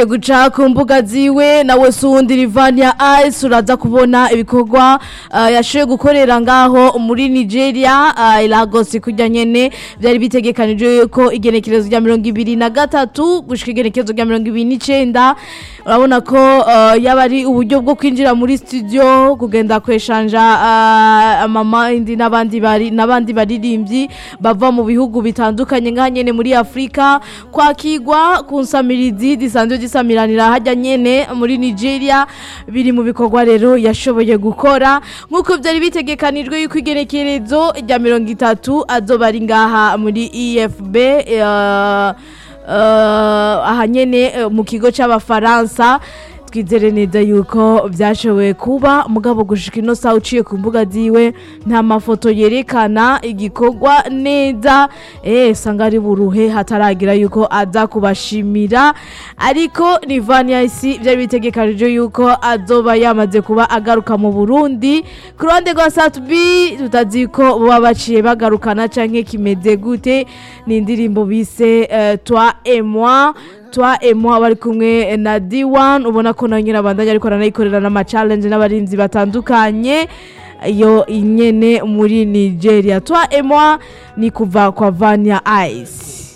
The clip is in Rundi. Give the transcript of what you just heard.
guca ku mbuga ziwe nawe sundi Rivania Ice uraza kubona ibikorwa uh, yashoboye gukorera ngaho muri Nigeria uh, Lagos kujya nyene byari bitegekanijwe yuko igenekerezo rya mirongo ibiri na gatatu gushika igenekerezo rya mirongo ibiri n'icenda urabona ko uh, yaba ari uburyo bwo kwinjira muri studio kugenda kweshanja uh, mama indi n'abandi bari n'abandi baririmbyi bava mu bihugu bitandukanye ngaha nyene muri Afrika kwakigwa ku nsamirizi disanzwe gisamiranira hajya nyene muri Nigeria biri mu bikorwa rero yashoboye gukora nk'uko byari bitegekanijwe yuko igenekerezo rya mirongo itatu azoba ari ngaha muri EFB uh, uh, aha nyene uh, mu kigo c'abafaransa twizere neza yuko byashoboye kuba mugabo gushika ino saha uciye ku mbuga ziwe nta mafoto yerekana igikorwa neza eh sanga ari buruhe hataragira yuko aza kubashimira ariko Rivania isi byari bitegekanije yuko azoba yamaze kuba agaruka mu Burundi ku ruhande rwa Satbi tutazi ko baba baciye bagarukana canke kimeze gute ni indirimbo bise uh, toi et moi twa emo bari kumwe na D1 ubona ko nayo nyirabandanya ariko aranayikorera n'ama challenge n'abarinzi batandukanye iyo inyene muri Nigeria twa emo ni kuva kwa Vania Ice